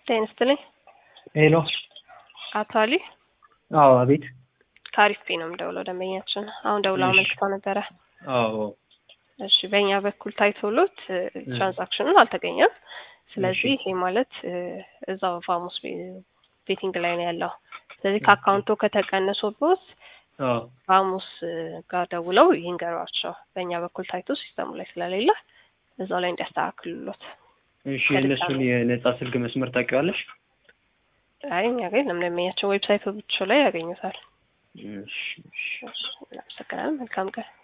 ጤና ይስጥልኝ። ሄሎ። አቶ አሊ አዎ፣ አቤት። ከአሪፍ ፔ ነው የምደውለው። ደንበኛችን አሁን ደውለው እሺ። አመልክተው ነበረ። አዎ፣ እሺ፣ በእኛ በኩል ታይቶሎት ትራንዛክሽኑን አልተገኘም። ስለዚህ ይሄ ማለት እ፣ እዛው ፋሙስ ቤ- ቤቲንግ ላይ ነው ያለው። ስለዚህ ከአካውንቱ ከተቀነሶበት አዎ። ፋሙስ እ፣ ጋር ደውለው ይንገሯቸው። በእኛ በኩል ታይቶ ሲስተሙ ላይ ስለሌለ እዛው ላይ እንዲያስተካክሉሎት። እሺ፣ የእነሱን የነጻ ስልክ መስመር ታውቂዋለሽ? አይ እኛ ጋር የለም። ደንበኛችን ዌብሳይቱ ብቻ ላይ ያገኙታል። እሺ፣ እሺ። እሺ፣ እናመሰግናለን። መልካም ቀን